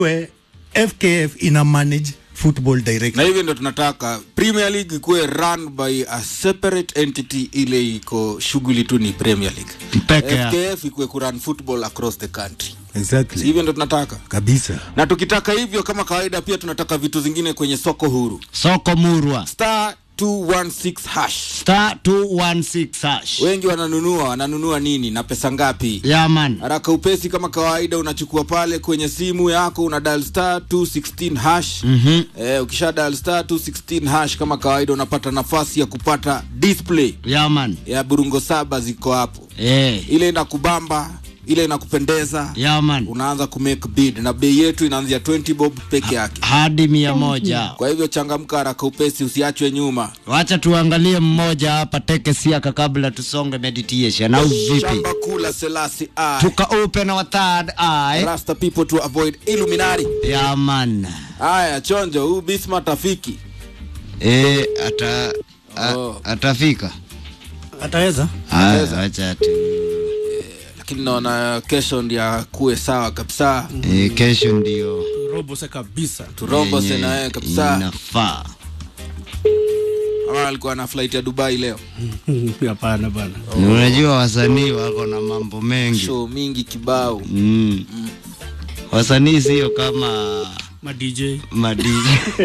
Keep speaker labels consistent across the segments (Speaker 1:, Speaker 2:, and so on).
Speaker 1: we FKF ina manage football
Speaker 2: na
Speaker 1: directly.
Speaker 2: hivyo ndo tunataka premier league ikuwe run by a separate entity ile iko shughuli tu ni premier league
Speaker 3: Peke yake.
Speaker 2: fkf ikuwe kurun football across the country Si
Speaker 1: Exactly.
Speaker 2: hivyo ndo tunataka
Speaker 1: Kabisa.
Speaker 2: na tukitaka hivyo kama kawaida pia tunataka vitu zingine kwenye soko huru
Speaker 3: soko murwa
Speaker 2: star 216 hash
Speaker 3: star 216 hash
Speaker 2: wengi wananunua wananunua nini na pesa ngapi
Speaker 3: yaman
Speaker 2: haraka upesi kama kawaida unachukua pale kwenye simu yako una dial star 216 hash
Speaker 3: Mhm.
Speaker 2: eh, ukisha dial star 216 hash kama kawaida unapata nafasi ya kupata display
Speaker 3: yaman
Speaker 2: ya burungo saba ziko hapo
Speaker 3: eh
Speaker 2: ile inakubamba ile inakupendeza
Speaker 3: yaman
Speaker 2: unaanza kumake bid na bei yetu inaanzia 20 bob peke yake
Speaker 3: hadi mia moja
Speaker 2: kwa hivyo changamka haraka upesi usiachwe nyuma
Speaker 3: wacha tuangalie mmoja hapa teke siaka kabla tusonge meditation au vipi
Speaker 2: shamba kula selasi I.
Speaker 3: tuka open our third eye
Speaker 2: rasta people to avoid illuminati
Speaker 3: yaman
Speaker 2: haya chonjo huu bisma tafiki
Speaker 3: eh ata a-
Speaker 2: Oh.
Speaker 3: atafika
Speaker 1: Ataweza?
Speaker 3: Haya, wacha tu
Speaker 2: lakini naona kesho ndia kuwe sawa kabisa
Speaker 3: eh, kesho ndio
Speaker 1: Robose kabisa.
Speaker 2: turombose
Speaker 3: yenye
Speaker 2: naye kabisa
Speaker 3: inafaa
Speaker 2: ama alikuwa na flight ya dubai leo
Speaker 1: Hapana bana.
Speaker 3: Ni unajua wasanii wako na mambo mengi
Speaker 2: show mingi kibao
Speaker 3: mm. wasanii sio kama
Speaker 1: Ma DJ.
Speaker 3: madiji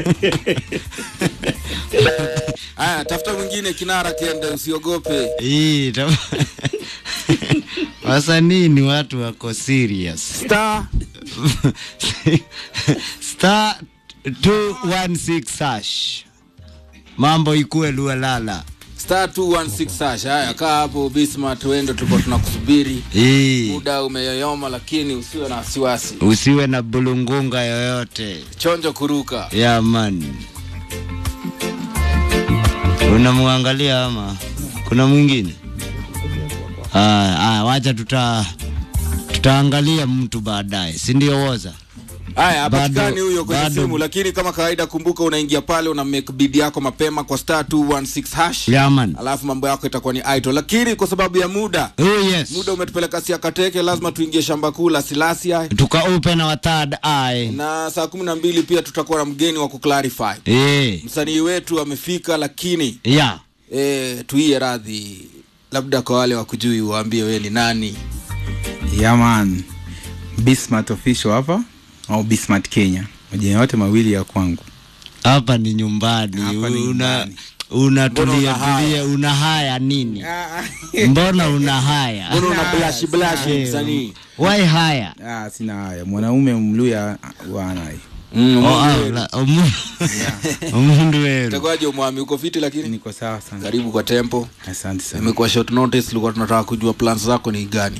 Speaker 2: haya tafuta mwingine kinara kende usiogope
Speaker 3: hii ta- wasanii ni watu wako serious
Speaker 2: star
Speaker 3: star 216 hash mambo ikue lualala
Speaker 2: star 216 hash haya kaa hapo bismart wendo tulikuwa tunakusubiri
Speaker 3: hii
Speaker 2: muda umeyoyoma lakini usiwe na wasiwasi
Speaker 3: usiwe na bulungunga yoyote
Speaker 2: chonjo kuruka
Speaker 3: ya man unamwangalia ama kuna mwingine Aya, aya, wacha tuta tutaangalia mtu baadaye si ndio woza
Speaker 2: haya hapatikani
Speaker 3: Bado-
Speaker 2: huyo kwenye
Speaker 3: bado-
Speaker 2: simu lakini kama kawaida kumbuka unaingia pale una make bid yako mapema kwa star 216 hash
Speaker 3: yaman
Speaker 2: alafu mambo yako itakuwa ni idle lakini kwa sababu ya muda
Speaker 3: oh yes
Speaker 2: muda umetupeleka siakateke lazima tuingie shamba kuu la silasia
Speaker 3: tuka open our third eye
Speaker 2: na saa kumi na mbili pia tutakuwa na mgeni wa kuclarify
Speaker 3: eh
Speaker 2: msanii wetu amefika lakini
Speaker 3: ya
Speaker 2: e, tuiye radhi labda kwa wale wakujui waambie wewe ni nani
Speaker 4: yaman bismart official hapa au bismart kenya majina yote mawili ya kwangu
Speaker 3: hapa ni nyumbani
Speaker 4: Hapa ni
Speaker 3: una
Speaker 4: nyumbani.
Speaker 3: unatulia
Speaker 2: Mbona una haya?
Speaker 3: tulia una haya nini mbona una haya
Speaker 2: mbona una blash blash
Speaker 3: Eh,
Speaker 2: msanii
Speaker 3: why haya
Speaker 4: ah, sina haya mwanaume mluya wanai
Speaker 2: Mm,
Speaker 3: Oh, ah,
Speaker 2: Mungu
Speaker 3: la- omu- omundu weru
Speaker 2: itakuwaje umwami uko fiti lakini
Speaker 4: niko sawa sana
Speaker 2: karibu kwa tempo
Speaker 4: asante sana
Speaker 2: imekuwa short notice tulikuwa tunataka kujua plans zako ni gani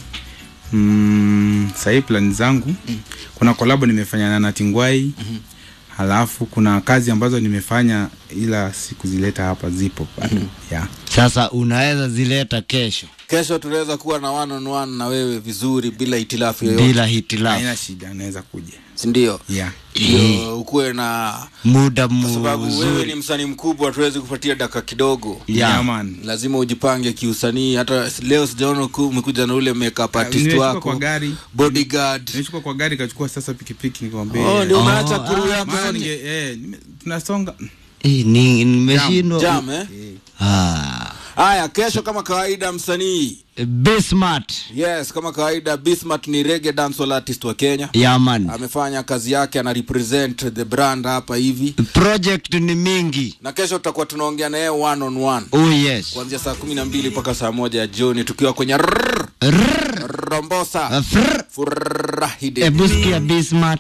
Speaker 4: mm, sahii plani zangu kuna kolabo nimefanya na natingwai halafu kuna kazi ambazo nimefanya ila sikuzileta hapa zipo bado yeah.
Speaker 3: sasa unaweza zileta kesho
Speaker 2: kesho tunaweza kuwa na one on one na wewe vizuri bila hitilafu yoyote
Speaker 3: bila hitilafu
Speaker 4: haina shida naweza kuja
Speaker 2: sindio
Speaker 4: yeah.
Speaker 2: ndio ukuwe na
Speaker 3: muda
Speaker 2: kwa sababu wewe ni
Speaker 3: mzuri
Speaker 2: msanii mkubwa tuwezi kupatia dakika kidogo
Speaker 3: Yeah.
Speaker 4: Yeah, man.
Speaker 2: lazima ujipange kiusanii hata leo sijaona uku- umekuja na ule makeup artist
Speaker 4: nimechukua
Speaker 2: wako
Speaker 4: kwa gari
Speaker 2: bodyguard
Speaker 4: nimechukua kwa gari kachukua sasa pikipiki nikamwambia
Speaker 2: oh, ndio
Speaker 3: Oh,
Speaker 2: umeacha
Speaker 3: ah,
Speaker 2: kuru yako
Speaker 4: maana
Speaker 2: yote.
Speaker 4: ninge eh, nime- tunasonga
Speaker 3: Eh, ni- nimeshindwa
Speaker 2: jam eh
Speaker 3: Ah.
Speaker 2: haya kesho kama kawaida msanii
Speaker 3: Bismart
Speaker 2: yes kama kawaida bismart ni reggae dancehall artist wa kenya
Speaker 3: yaman
Speaker 2: amefanya kazi yake ana represent the brand hapa hivi
Speaker 3: project ni mingi
Speaker 2: na kesho tutakuwa tunaongea naye one on one
Speaker 3: oh yes
Speaker 2: kuanzia saa kumi na mbili mpaka saa moja ya jioni tukiwa kwenye rrrr,
Speaker 3: Rrrr.
Speaker 2: rombosa
Speaker 3: Frrr.
Speaker 2: furahide
Speaker 3: Ebu sikia Bismart